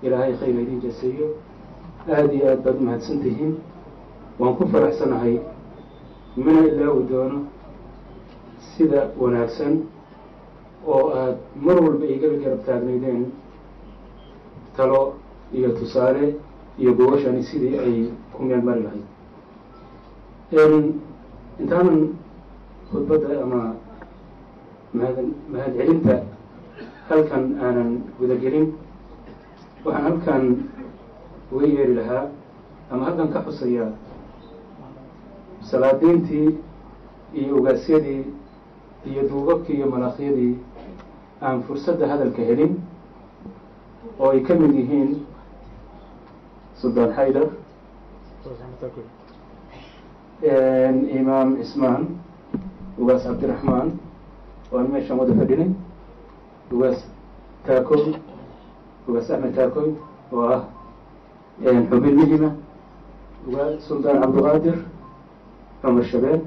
ilaahay khayr idin jaseeyo aada iyo aad baad u mahadsan tihiin waan ku faraxsanahay mana ilaawi doono sida wanaagsan oo aad mar walba igala garab taagnaydeen talo iyo tusaale iyo gogashani sidii ay ku meel mari lahayd intaanan khudbadda ama mahad mahadcelinta halkan aanan gudagelin waxaan halkan uga yeeri lahaa ama halkan ka xusayaa salaadiintii iyo ogaasyadii iyo duubabkii iyo malaakyadii aan fursadda hadalka helin oo ay ka mid yihiin suldaan xaydar imaam cismaan ugaas cabdiraxmaan oo aan meeshaan wada fadhinay ugaas taakoy ugaas axmed taakoy oo ah xubin muhima ugaas suldaan cabdiqaadir cumar shabeel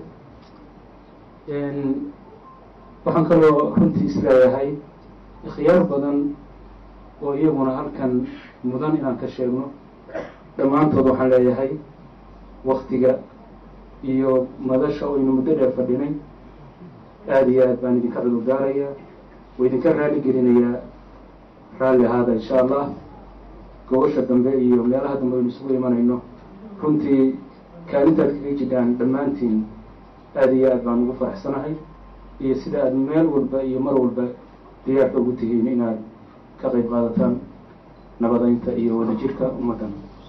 waxaan kaloo runtii isleeyahay ikhyaar badan oo iyaguna halkan mudan inaan ka sheegno dhammaantood waxaan leeyahay waktiga iyo madasha oynu muddo dheer fadhinay aada iyo aad baan idinka cudur daarayaa wa idinka raali gelinayaa raalli ahaada insha allah gobasha dambe iyo meelaha dambe aynu isugu imanayno runtii kaalintaad kaga jidhaan dhammaantiin aada iyo aad baan ugu faraxsanahay iyo sida aada meel walba iyo mar walba diyaarka ugu tihiin inaad ka qayb qaadataan nabadeynta iyo wadajirka ummaddan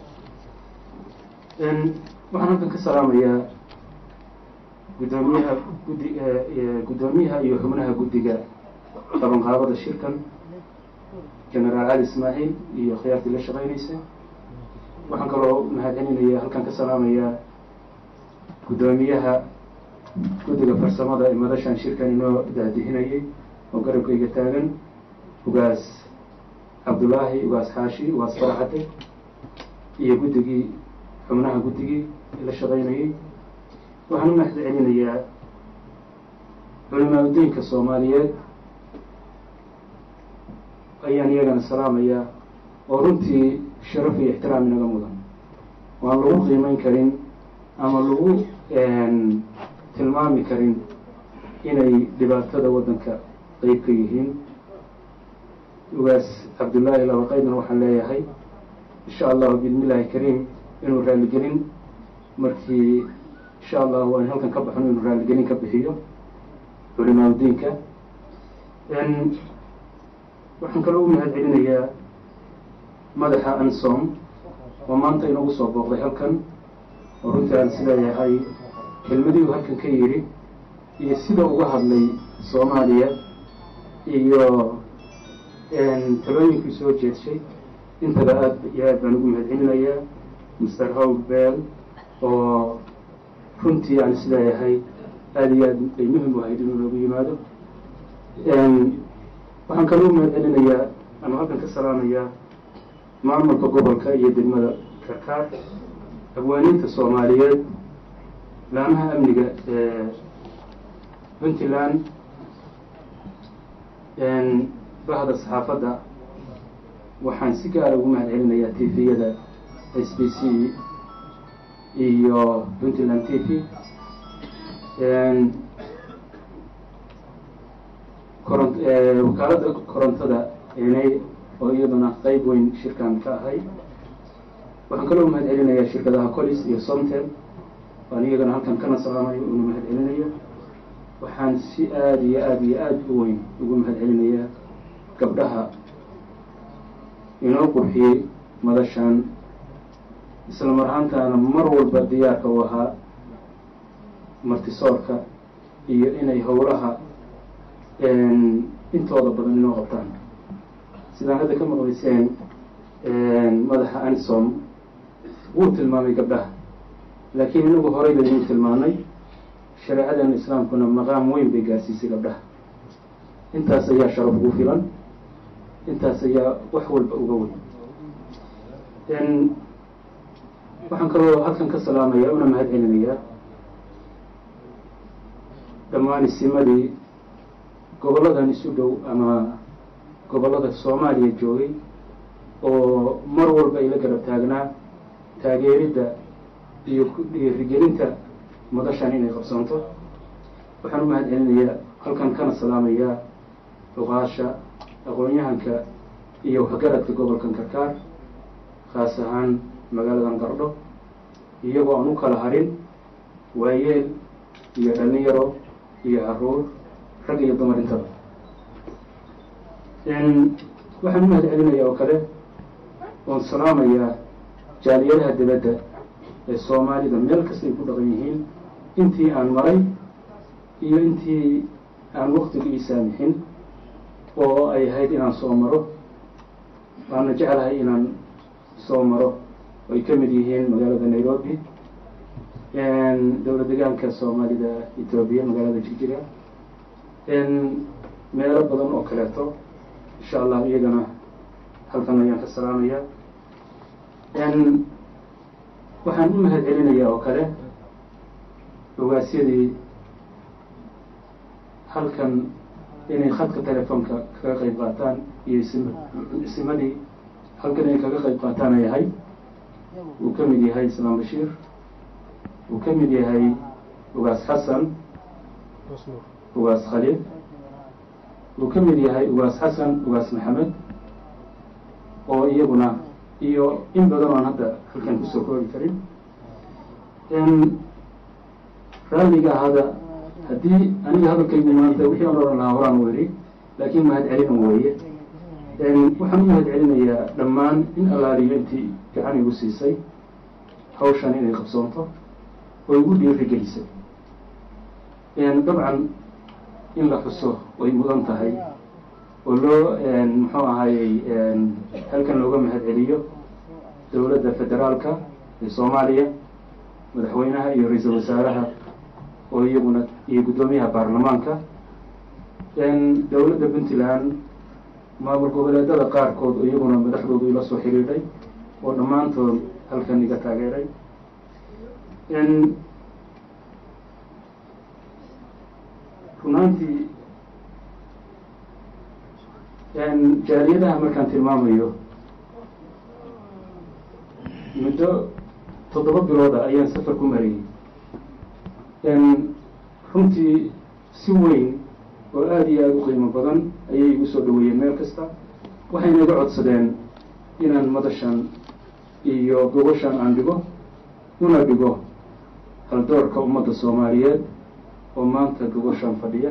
waxaan halkan ka salaamayaa guddoomiyaha guddi guddoomiyaha iyo xubnaha guddiga qabanqaabada shirkan genaraal cali ismaaciil iyo khiyaartii la shaqeynaysa waxaan kaloo mahadcelinaya halkan ka salaamayaa guddoomiyaha guddiga farsamada ee madashan shirkan inoo daadihinayay oo garabkayga taagan ugaas cabdullaahi ugaas xaashi ugaas faraxade iyo guddigii xubnaha guddigii la shaqeynayay waxaan u mahad celinayaa culimaa udiinka soomaaliyeed ayaan iyagana salaamayaa oo runtii sharaf iyo ixtiraam inaga mudan waan lagu qiimeyn karin ama lagu tilmaami karin inay dhibaatada waddanka qeyb ka yihiin ugaas cabdullaahi labaqaydna waxaan leeyahay insha allahu biidni illaahi kariim inuu raaligelin markii insha allahu waan halkan ka baxno inuu raaligelin ka bixiyo culimaa udiinka waxaan kaloo u mahad celinayaa madaxa ansom oo maanta inoogu soo booqday halkan oo runtii aan isleeyahay kelmadiiu halkan ka yidhi iyo sida uga hadlay soomaaliya iyo talooyinkii soo jeedshay intaba aad iyo aad baan ugu mahad celinayaa master how bell oo runtii aan isleeyahay aada iyo aad ay muhim u ahayd inuu noogu yimaado waxaan kaloo mahad celinayaa ama halkan ka salaamayaa maamulka gobolka iyo degmada karkaar hawaaninta soomaaliyeed laamaha amniga ee puntland bahda saxaafadda waxaan si gaara ugu mahad celinayaa tviyada s b c iyo puntland t v koron wakaaladda korontada enay oo iyaduna qeyb weyn shirkan ka ahay waxaan kaloo mahad celinayaa shirkadaha colis iyo somtel waan iyagana halkan kana salaamayo una mahad celinayo waxaan si aada iyo aada iyo aada u weyn ugu mahad celinayaa gabdhaha inoo qurxiyey madashan isla mar ahaantaana mar walba diyaarka u ahaa martisoorka iyo inay howlaha intooda badan inoo qabtaan sidaan hadda ka maqlayseen madaxa ansom wuu tilmaamay gabdhaha laakiin inagu horay baynuu tilmaanay shareecadeena islaamkuna maqaam weyn bay gaarsiisay gabdhaha intaas ayaa sharaf ugu filan intaas ayaa wax walba uga weyn waxaan kaloo halkan ka salaamaya una mahad celinayaa dhammaan isimadii gobolladan isu dhow ama gobollada soomaaliya joogay oo mar walba ay la garab taagnaa taageeridda iyo dhiirigelinta madashan inay qabsoonto waxaan u mahad celinayaa halkan kana salaamayaa luqaasha aqoon-yahanka iyo waxgaradka gobolkan karkaar khaas ahaan magaaladan qardho iyagoo aan u kala harin waayeel iyo dhalinyaro iyo caruur rag iyo dumar intaba waxaan u mahad celinayaa oo kale oon salaamayaa jaaliyadaha dibadda ee soomaalida meel kasta ay ku dhaqan yihiin intii aan maray iyo intii aan waktigu ii saamixin oo ay ahayd inaan soo maro waana jeclahay inaan soo maro ay ka mid yihiin magaalada nairobi dowlad degaanka soomaalida etoobiya magaalada jigjiga meelo badan oo kaleeto insha allah iyagana halkan ayaan ka salaamaya waxaan u mahad celinayaa oo kale ogaasyadii halkan inay khadka telefoonka kaga qayb qaataan iyo ism isimadii halkan inay kaga qayb qaataan ay ahay uu ka mid yahay islaam bashiir uu ka mid yahay ugaas xasan ugaas khaliil uu ka mid yahay ugaas xasan ugaas maxamed oo iyaguna iyo in badan oan hadda halkan kusoo koobi karin raalliga ahada haddii aniga hadalkaygu maanta wixii aan odhan lahaa horaan u idhi laakiin mahad celin weeye waxaan u mahad celinayaa dhammaan in allaaliyo intii gacan igu siisay hawshan inay qabsoonto oo igu dhiiri gelisay dabcan in la xuso way mudan tahay oo loo muxuu ahayey halkan looga mahad celiyo dowladda federaalka ee soomaaliya madaxweynaha iyo ra-iisul wasaaraha oo iyaguna iyo guddoomiyaha baarlamaanka dowladda puntland maamul goboleedada qaarkood oo iyaguna madaxdoodu ila soo xiriiray oo dhammaantood halkan iga taageeray runaantii jaaliyadaha markaan tilmaamayo muddo toddoba bilooda ayaan safar ku marayay runtii si weyn oo aada iyo aada u qiimo badan ayay igu soo dhaweeyeen meel kasta waxayna iga codsadeen inaan madashan iyo gobashan aan dhigo una dhigo haldoorka ummadda soomaaliyeed oo maanta gobashan fadhiya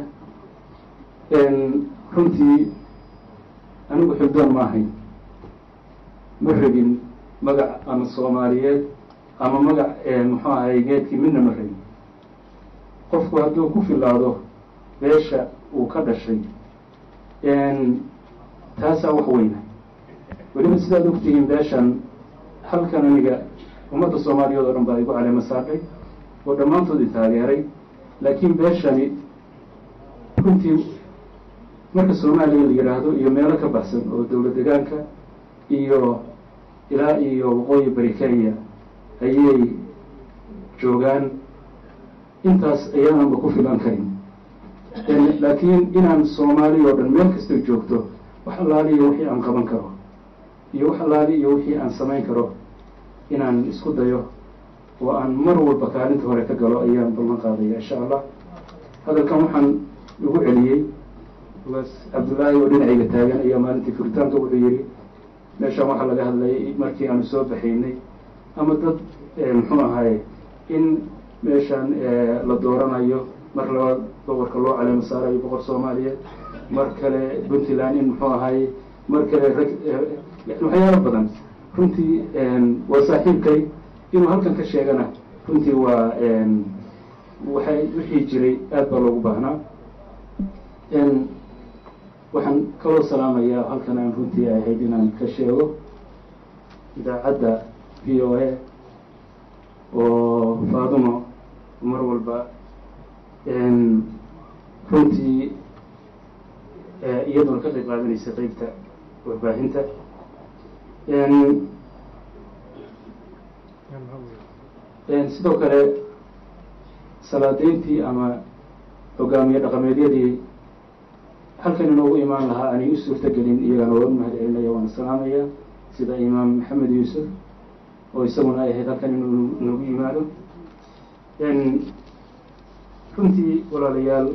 runtii anigu xildoon ma ahayn ma rabin magac ama soomaaliyeed ama magac muxuu ahay geedkii midna ma rabin qofku hadduu ku filaado beesha uu ka dhashay taasaa wax weyna weliba sidaad ogtihiin beeshan halkan aniga ummadda soomaaliyeed oo dhan baa igu caleema saaqay oo dhammaantood i taageeray laakiin beeshani runtii marka soomaaliya la yidhaahdo iyo meelo ka baxsan oo dowlad degaanka iyo ilaa iyo waqooyi bari kenya ayay joogaan intaas ayaananba ku filan karin laakiin inaan soomaaliya oo dhan meel kastay joogto wax allaaliyo wixii aan qaban karo iyo wax allaali iyo wixii aan samayn karo inaan isku dayo oo aan mar walba kaalinta hore ka galo ayaan ballan qaadaya insha allah hadalkan waxaan igu celiyey ugaas cabdullaahi oo dhinacayga taagan ayaa maalintii furitaanka wuxuu yihi meeshaan waxaa laga hadlayay markii aanu soo baxaynay ama dad muxuu ahaye in meeshaan la dooranayo mar labaad boqorka loo caleemo saarayo boqor soomaaliyeed mar kale puntland in muxuu ahaye mar kale rag waxyaalo badan runtii waa saaxiibkay inuu halkan ka sheegana runtii waa waxay wixii jiray aad baa loogu baahnaa waxaan kaloo salaamayaa halkan aan runtii ahayd inaan ka sheego idaacadda v o a oo faadumo mar walba runtii iyaduna ka qayb qaadanaysa qeybta warbaahinta sidoo kale salaadeyntii ama hogaamiye dhaqameedyadii halkan inoogu imaan lahaa aanay u suurta gelin iyagana waa u mahad celinaya waana salaamaya sida imaam maxamed yuusuf oo isaguna ay ahayd halkan inuu noogu yimaado runtii walaalayaal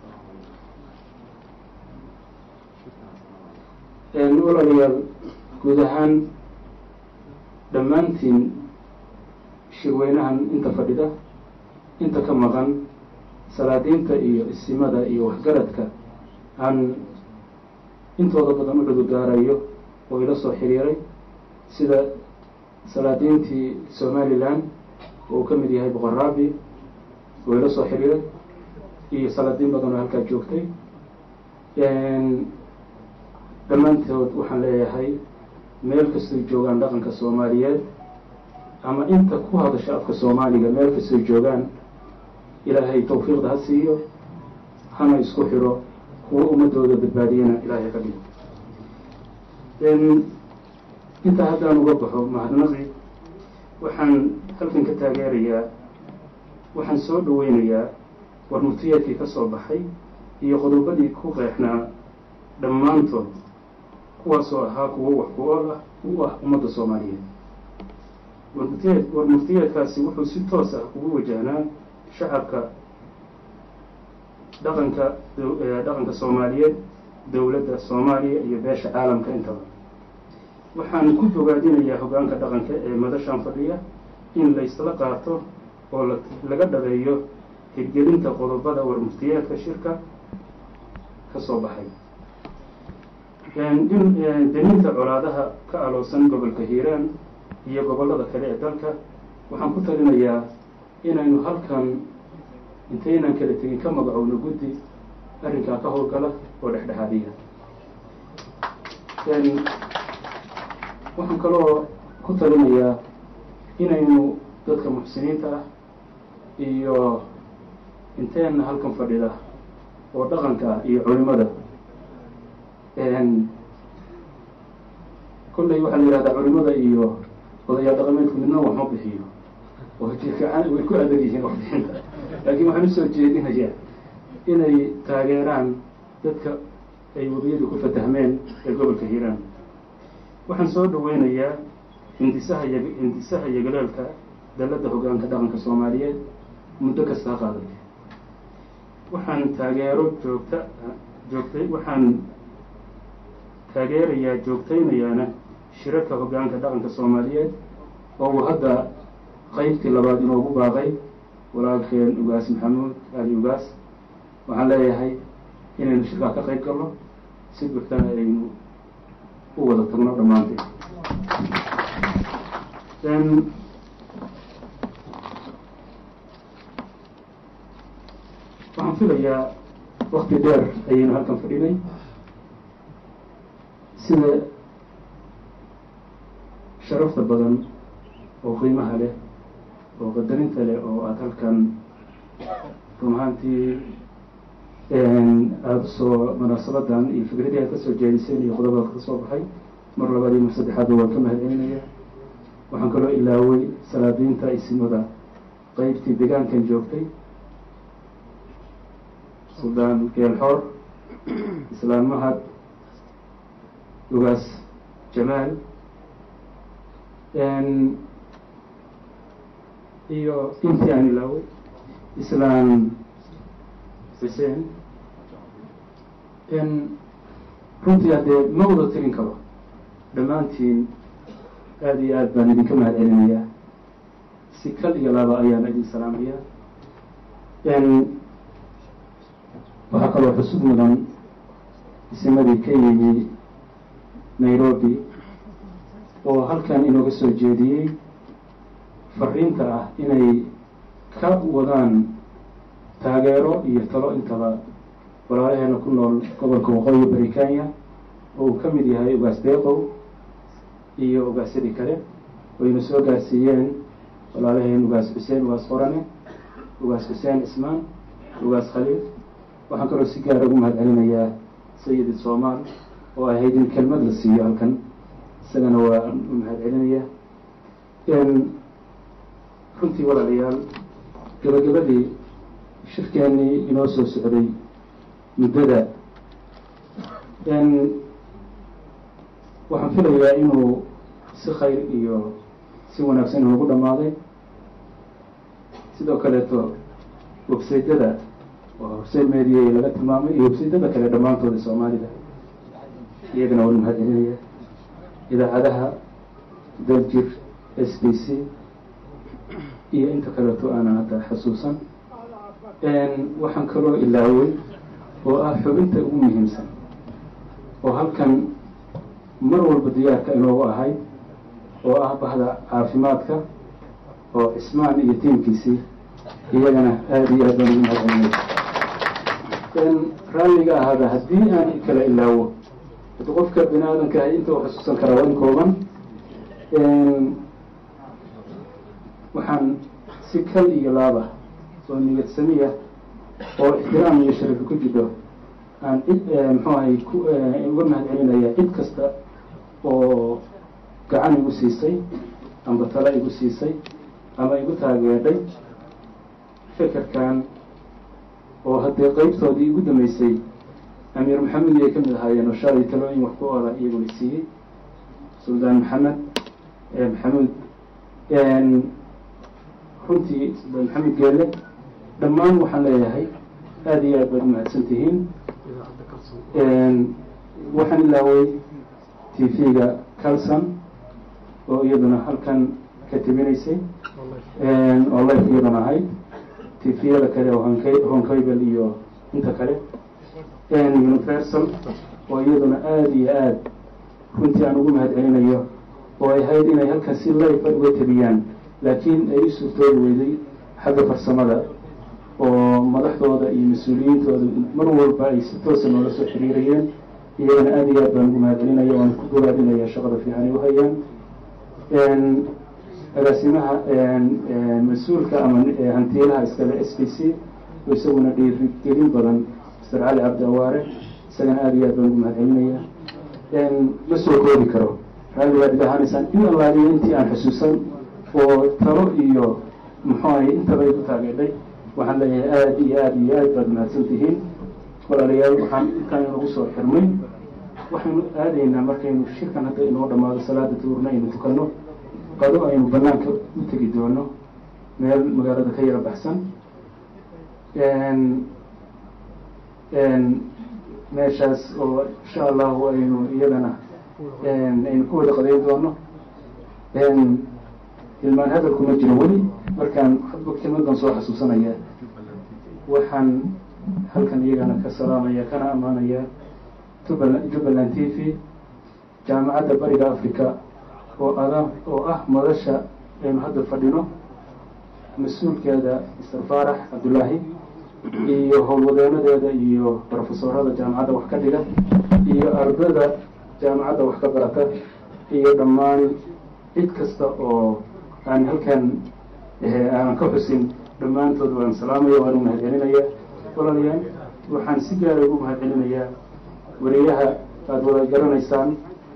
walaalayaal guud ahaan dhammaantiin shirweynahan inta fadhida inta ka maqan salaadiinta iyo isimada iyo waxgaradka aan intooda badan u cududaarayo oo ila soo xiriiray sida salaadiintii somalilan oo uu ka mid yahay boqor raabi oo ila soo xiriiray iyo salaadiin badan oo halkaa joogtay dhammaantood waxaan leeyahay meel kastoy joogaan dhaqanka soomaaliyeed ama inta ku hadasha afka soomaaliga meel kastoy joogaan ilaahay tawfiiqda ha siiyo hana isku xiro kuwa ummadooda badbaadiyana ilaahay ka dhigo intaa haddaan uga baxo mahadnaqi waxaan halkan ka taageerayaa waxaan soo dhaweynayaa warmurtiyeedkii ka soo baxay iyo qodobadii ku qeexnaa dhammaantood kuwaasoo ahaa kuwo wax ku ool ah u ah ummadda soomaaliyeed warmurtiyeed warmurtiyeedkaasi wuxuu si toos ah ugu wajahnaa shacabka dhaqanka dhaqanka soomaaliyeed dowladda soomaaliya iyo beesha caalamka intaba waxaan ku bogaadinayaa hoggaanka dhaqanka ee madashan fadhiya in laysla qaato oo laga dhabeeyo hirgelinta qodobada warmurtiyeedka shirka ka soo baxay deninta colaadaha ka aloosan gobolka hiiraan iyo gobollada kale ee dalka waxaan ku talinayaa inaynu halkan intaynaan kala tegin ka magacowno guddi arrinkaa ka howlgala oo dhexdhexaadiya waxaan kaloo ku talinayaa inaynu dadka muxsiniinta ah iyo inteenna halkan fadhida oo dhaqanka ah iyo culimada kolley waxaa la yihahdaa culimada iyo odayaal dhaqameedku midna wax ma bixiyo oo jirkaan way ku adag yihiin waxbixinta laakiin waxaan usoo jeedinayaa inay taageeraan dadka ay webiyadu ku fatahmeen ee gobolka hiiraan waxaan soo dhaweynayaa hindisaha y hindisaha yagaleelka dalladda hoggaanka dhaqanka soomaaliyeed muddo kasta ha qaadatay waxaan taageero joogta joogtay waxaan taageerayaa joogtaynayaana shirarka hoggaanka dhaqanka soomaaliyeed oo uu hadda qeybtii labaad inoogu baaqay walaalkeen ugaas maxamuud ali ugaas waxaan leeyahay inaynu shirkaa ka qayb galno si buuxtana aynu u wada tagno dhammaanteed waxaan filayaa wakti dheer ayaynu halkan fadhinay sida sharafta badan oo qiimaha leh oo qadarinta leh oo aada halkan run ahaantii aada usoo munaasabadan iyo fikradii aad kasoo jeediseen iyo qodobaad ka soo baxay mar labaad iyo mar saddexaadba waan ka mahad celinaya waxaan kaloo ilaaway salaadiinta isimada qeybtii degaankan joogtay suldaan geelxoor islaan mahad ugaas jamaal iyo intii aan ilaaway islaan xuseen runtii haddee ma wada tirin karo dhammaantiin aada iyo aad baan idinka mahad celinayaa si kal iyo laba ayaan idin salaamaya waxaa kaloo xusud mudan isimadii ka yimi nairobi oo halkan inooga soo jeediyey fariinta ah inay ka wadaan taageero iyo talo intaba walaalaheena ku nool gobolka waqooyi bari kenya oo uu ka mid yahay ugaas deeqow iyo ugaasyadii kale wayna soo gaarsiiyeen walaalaheen ugaas xuseen ugaas qorane ugaas xuseen cismaan ugaas khaliif waxaan kaloo si gaara ugu mahad celinayaa sayidi soomaal oo ahayd in kelmad la siiyo halkan isagana waa u mahad celinaya runtii walaalayaal gabagabadii shirkeennii inoo soo socday muddada waxaan filayaa inuu si khayr iyo si wanaagsan inoogu dhammaaday sidoo kaleeto websaydyada oo horseyn media laga tilmaamay iyo websaydyada kale dhammaantooda soomaalida iyagana waan mahadcelinaya idaacadaha daljir s b c iyo inta kaleeto aanan hadda xasuusan waxaan kaloo ilaaway oo ah xubinta ugu muhiimsan oo halkan mar walba diyaarka inoogu ahay oo ah bahda caafimaadka oo cismaan iyo tiimkiisii iyagana aada iyo aad baan ugu mahadcelinaya raalliga ahaada haddii aan kala ilaawo hadi qofka bini aadamka ahay inta u xasuusan karaa waa in kooban waxaan si kal iyo laaba oo niyad samiya oo ixtiraam iyo sharafi ku jiro aan cid muxuu ahay ku uga mahadcelinaya cid kasta oo gacan igu siisay amba tala igu siisay ama igu taageedhay fekerkan oo haddee qeybtoodii igu dambeysay amiir maxamed iyay ka mid ahaayeen oo shalay talooyin wax ku ola iyaguna siiyey suldaan maxamed maxamuud runtii suldaan maxamed geelle dhammaan waxaan leeyahay aada iyo aad baad umahadsan tihiin waxaan ilaaway t v-ga calson oo iyaduna halkan ka tebinaysay oo life iyaduna ahayd t v-yada kale oo honkabel iyo inta kale universal oo iyaduna aada iyo aad runtii aan ugu mahad celinayo oo ay ahayd inay halkan si life uga tebiyaan laakiin ay u suurtoobi weyday xagga farsamada oo madaxdooda iyo mas-uuliyiintooda mar walba ay si toosa noola soo xiriirayeen iyagana aada iyo aad baan ugu mahad celinaya waan ku goraadinaya shaqada fiican ay uhayaan agaasimaha mas-uulka ama hantiilaha iskale s b c oo isaguna dhiirigelin badan master cali cabdi awaare isagana aada iyo aad baan ugu mahad celinaya ma soo koobi karo raalligaad iga ahaanaysaan in allaaliyo intii aan xusuusan oo talo iyo muxuu ahay intaba igu taageedhay waxaan leeyahay aada iyo aada iyo aad baad mahadsan tihiin walaalayaal waxaan intaan inagu soo xirmay waxaynu aadaynaa markaynu shirkan hadda inoo dhamaado salaada duurna aynu tukanno qado aynu banaanka u tegi doono meel magaalada ka yara baxsan meeshaas oo insha allahu aynu iyadana aynu ku wada qadayn doono hilmaan hadalku ma jiro weli markaan hadba kelmadan soo xasuusanaya waxaan halkan iyagana ka salaamaya kana ammaanaya jubbaland jubbaland t v jaamacadda bariga africa oo ada oo ah madasha aynu hadda fadhino mas-uulkeeda mister faarax cabdullaahi iyo howlwadeenadeeda iyo brofesorada jaamacadda wax ka dhiga iyo ardada jaamacadda wax ka barata iyo dhammaan cid kasta oo aan halkan aanan ka xusin dhammaantood waan salaamaya waan u mahad celinaya walaalayaal waxaan si gaara ugu mahad celinayaa weriyaha aada wada garanaysaan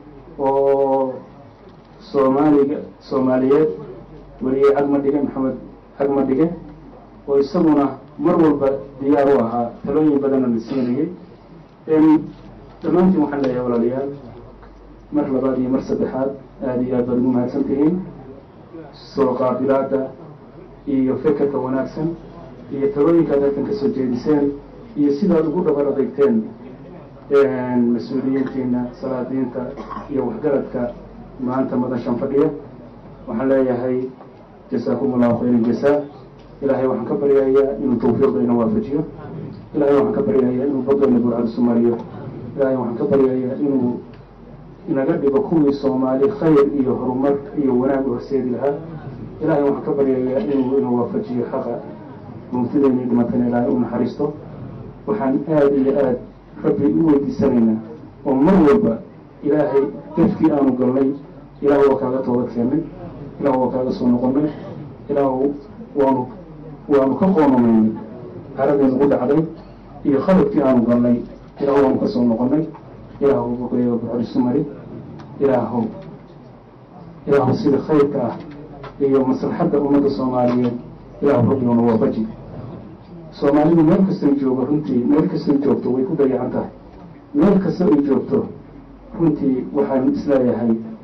oo soomaaliga soomaaliyeed weriye cagma dhige maxamed cagma dhige oo isaguna mar walba diyaar u ahaa talooyin badanna la siinayay dhammaantiin waxaan leeyahay walaalayaal mar labaad iyo mar saddexaad aada iyo aad baad ugu mahadsan tihiin soo qaabilaada iyo fekerka wanaagsan iyo talooyinkaad halkan kasoo jeediseen iyo sidaad ugu dhabar adeegteen mas-uuliyiintiina salaadiinta iyo waxgaradka maanta madashan fadhiya waxaan leeyahay jasaakum allahu khayran jasaa ilaahay waxaan ka baryayaa inuu tawfiiqda ina waafajiyo ilahay waxaan ka baryayaa inuu badayna burcad isu mariyo ilahay waxaan ka baryayaa inuu inaga dhigo kuwii soomaali khayr iyo horumar iyo wanaag horseedi lahaa ilahay waxaan ka baryayaa inuu ina waafajiyo xaqa mawtadeenii dhimatana ilaahay u naxariisto waxaan aada iyo aad rabbi u weydiisanaynaa oo mar walba ilaahay dafkii aanu galnay ilaah waa kaaga toobad keennay ilaah waa kaaga soo noqonay ilaah waanu waanu ka qoonomaynay caradii nagu dhacday iyo khaladkii aanu galnay ilaah waanu ka soo noqonay ilaahu boqoyaga buxorisu mari ilaahow ilaahu sida khayrka ah iyo maslaxadda ummadda soomaaliyeed ilaahu rabbiguna waafaji soomaalidu meel kastay joogo runtii meel kastay joogto way ku dayacan tahay meel kasta ay joogto runtii waxaan isleeyahay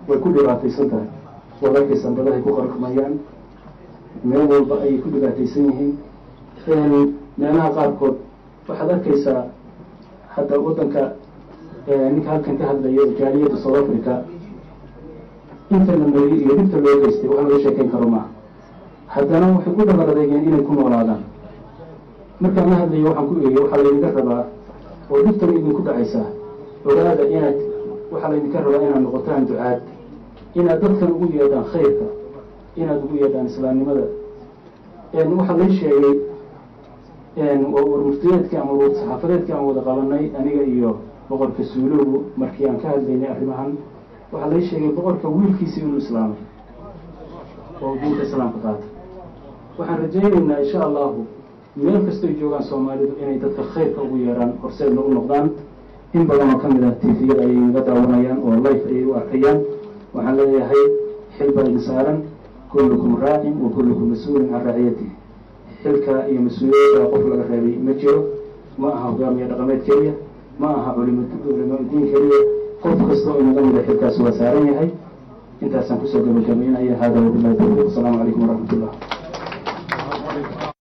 way ku dhibaataysan tahay wadalkay sanbadahay ku qarqmayaan meel walba ayay ku dhibaataysan yihiin meelaha qaarkood waxaad arkaysaa hadda waddanka ninka halkan ka hadlaya jaaliyadda south africa inta la mariyey iyo dhibta loo geystay wax laga sheekeyn karo maaha haddana waxay ku dhabar adeegeen inay ku noolaadaan markaan la hadlayo waxaan ku eegay waxaa laydinka rabaa oo dhibtan idinku dhacaysaa ogaada inaad waxaa laydinka rabaa inaad noqotaan ducaad inaad dadkan ugu yeedhaan khayrka inaad ugu yeedhaan islaamnimada waxaa lay sheegay warmuftiyeedkii ama saxaafadeedkii aan wada qabanay aniga iyo boqorka suulowgu markii aan ka hadlaynay arrimahan waxaa lay sheegay boqorka wiilkiisii inuu islaamay oo diinta islaamka qaata waxaan rajaynaynaa insha allahu meel kastoy joogaan soomaalidu inay dadka khayrka ugu yeeraan horseedna u noqdaan in badan oo ka mid ah tviyada ayay naga daawanayaan oo life ayay u arkayaan waxaan leeyahay xil baa idin saaran kullukum raacin wa kullukum mas-uulin can raaciyatihi xilka iyo mas-uuliyadda qof laga reebay ma jiro ma aha hogaamiye dhaqameed keliya ma aha culimo culimo diin keliya qof kasta oo inaga mida xilkaas waa saaran yahay intaasaan kusoo gabagabaynaya hada wabilahi tawfiiq asalaamu calaykum waraxmat ullah